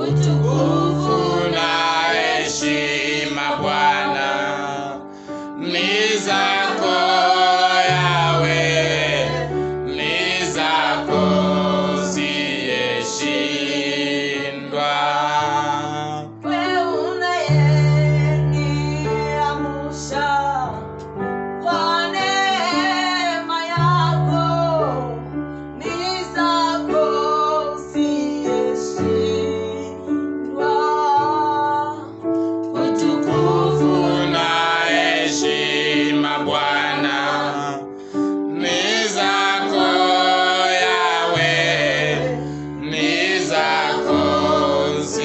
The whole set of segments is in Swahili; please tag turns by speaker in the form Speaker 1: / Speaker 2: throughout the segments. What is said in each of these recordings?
Speaker 1: utukufu na heshima Bwana ni zako Yawe, ni zako ziyeshindwa.
Speaker 2: Wewe unayeniamsha kwa neema yako, ni zako siyeshindwa.
Speaker 1: Utukufu na heshima Bwana ni zako Yawe, ni zako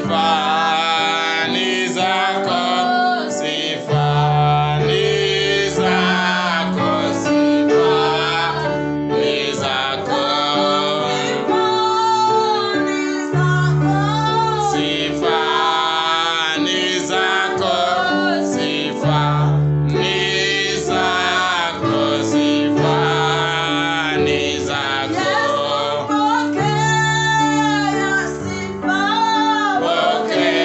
Speaker 1: ni zako, sifa ni zako, sifa ni zako. Sifa ni zako, sifa ni zako, sifa ni zako. Pokea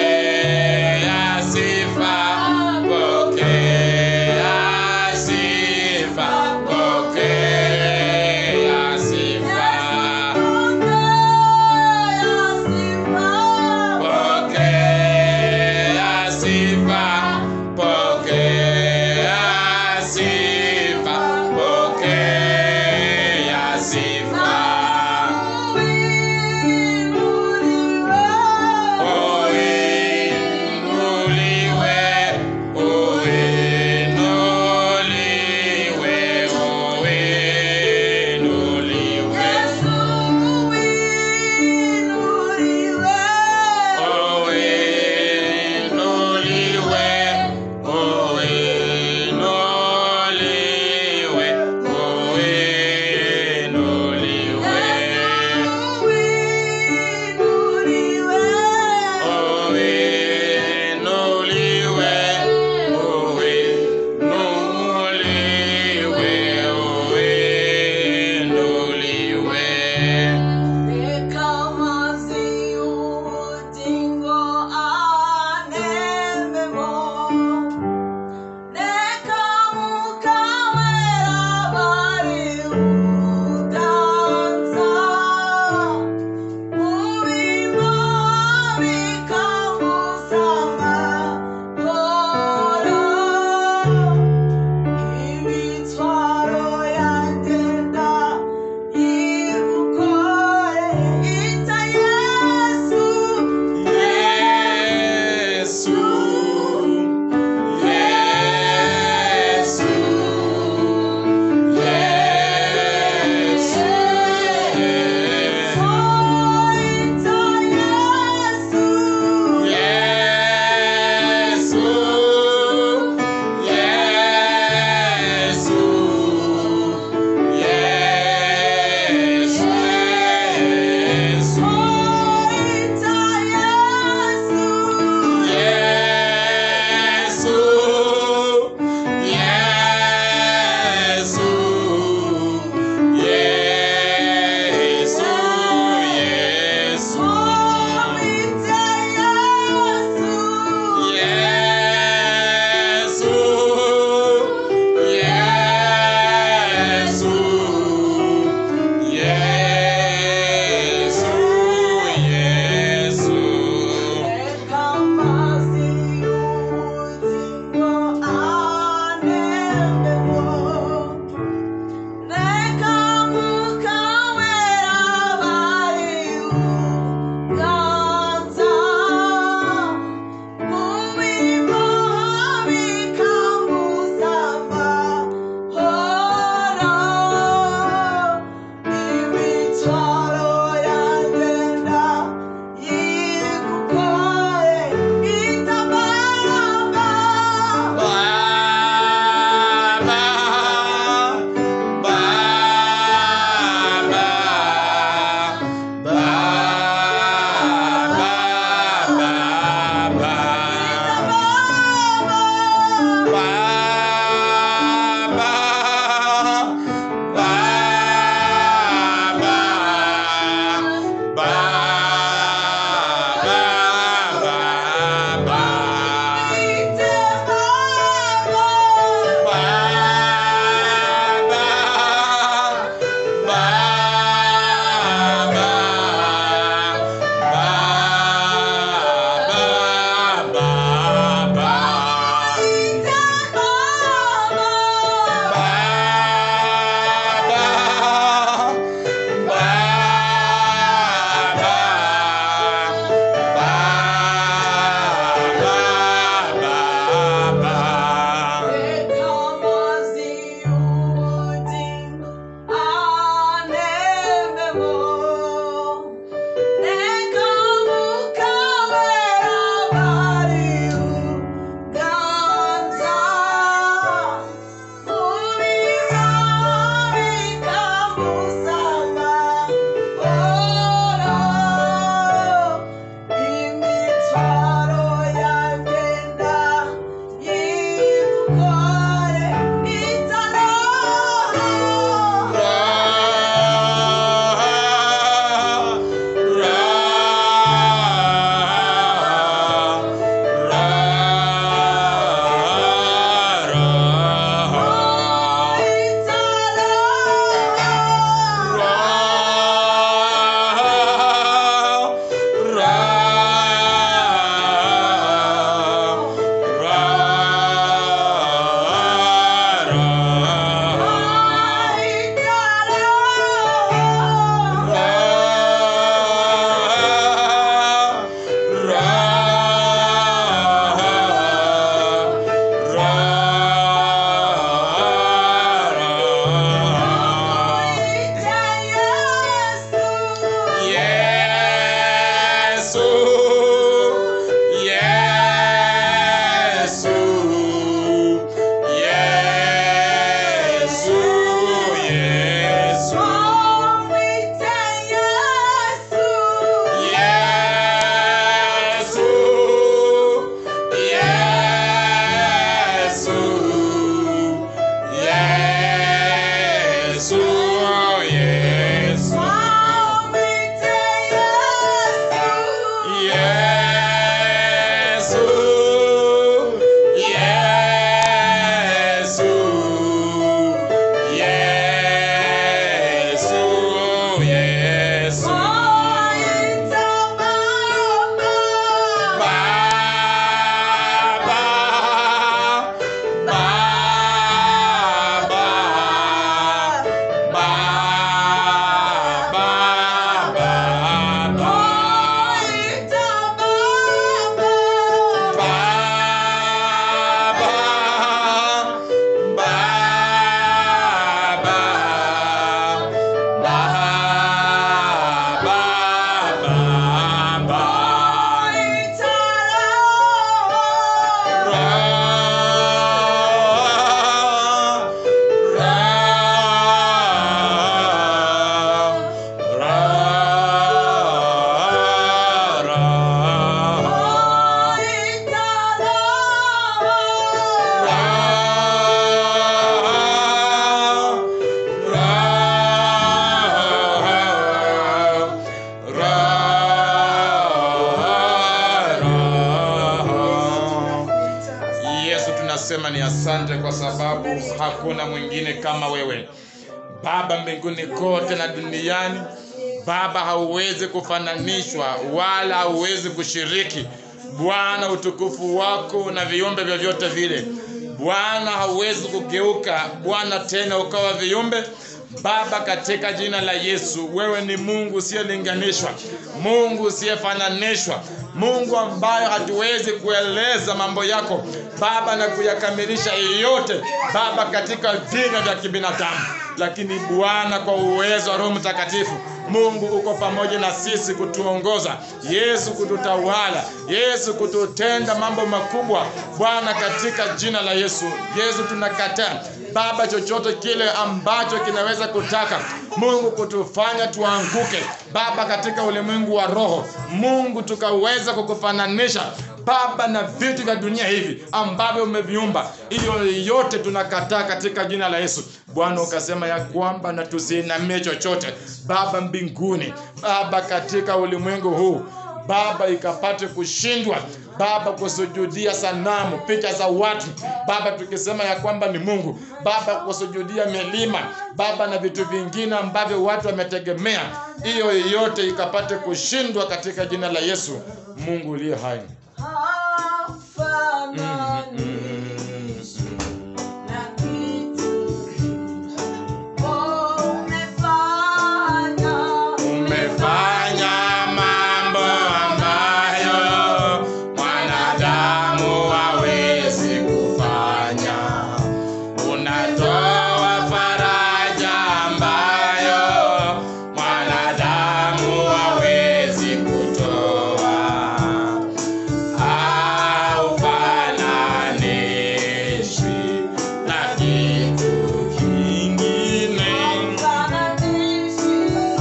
Speaker 1: tunasema ni asante kwa sababu hakuna mwingine kama wewe Baba mbinguni kote na duniani. Baba, hauwezi kufananishwa wala hauwezi kushiriki Bwana utukufu wako na viumbe vyovyote vile. Bwana, hauwezi kugeuka Bwana tena ukawa viumbe Baba, katika jina la Yesu, wewe ni Mungu usiyelinganishwa, Mungu usiyefananishwa, Mungu ambaye hatuwezi kueleza mambo yako Baba na kuyakamilisha yote Baba katika vinywa vya kibinadamu, lakini Bwana, kwa uwezo wa Roho Mtakatifu Mungu uko pamoja na sisi kutuongoza, Yesu kututawala, Yesu kututenda mambo makubwa Bwana, katika jina la Yesu. Yesu tunakataa Baba chochote kile ambacho kinaweza kutaka Mungu kutufanya tuanguke Baba katika ulimwengu wa roho, Mungu tukaweza kukufananisha Baba na vitu vya dunia hivi ambavyo umeviumba, hiyo yote tunakataa katika jina la Yesu. Bwana ukasema ya kwamba na tusiinamie chochote Baba mbinguni, Baba katika ulimwengu huu Baba ikapate kushindwa Baba kusujudia sanamu, picha za watu Baba, tukisema ya kwamba ni Mungu Baba, kusujudia milima Baba na vitu vingine ambavyo watu wametegemea, hiyo yote ikapate kushindwa katika jina la Yesu, Mungu uliye hai.
Speaker 2: hafananishi na kitu. Oh, umefanya,
Speaker 1: Umefanya mambo ambayo mwanadamu hawezi kufanya. Unatoa faraja ambayo mwanadamu hawezi kutoa. Haufananishwi na kitu kingine.
Speaker 2: hafananishi.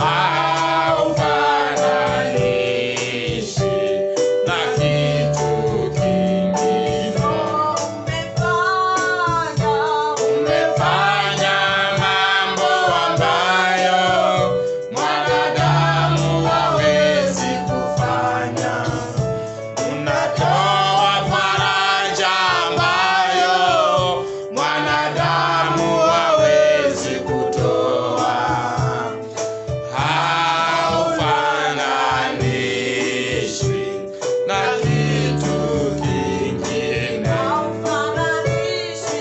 Speaker 1: Haufananishi na kitu kingine.
Speaker 2: Oh, umefanya,
Speaker 1: Umefanya mambo ambayo mwanadamu hawezi kufanya. Unatoa faraja ambayo mwanadamu hawezi kutoa. Haufananishwi na kitu kingine.
Speaker 2: hafananishi.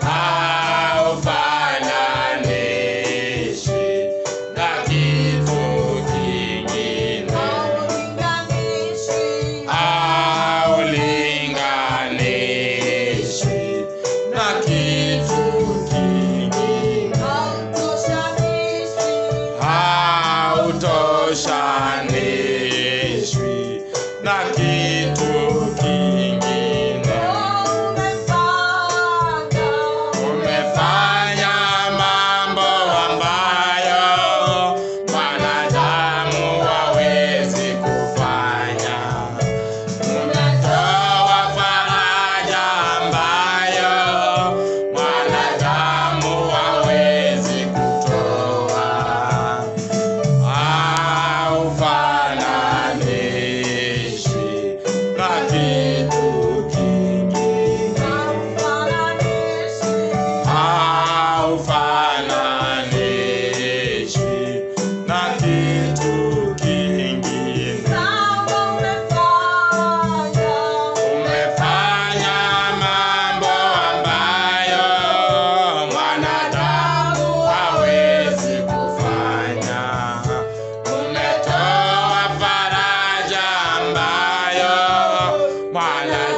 Speaker 1: Haufananishwi na kitu kingine.
Speaker 2: Haulinganishi.
Speaker 1: Haulinganishwi na kitu kingine.
Speaker 2: Hautoshanishi.
Speaker 1: Hautoshanishwi na kitu kingine.
Speaker 2: Umefanya,
Speaker 1: Umefanya mambo ambayo mwanadamu hawezi kufanya. Umetoa faraja ambayo mwanadamu hawezi kutoa. Haufananishwi na kitu kingine.
Speaker 2: haufananishi.
Speaker 1: Haufananishwi na kitu kingine.
Speaker 2: Kama umefanya,
Speaker 1: Umefanya mambo ambayo mwanadamu hawezi kufanya. Umetoa faraja ambayo mwanadamu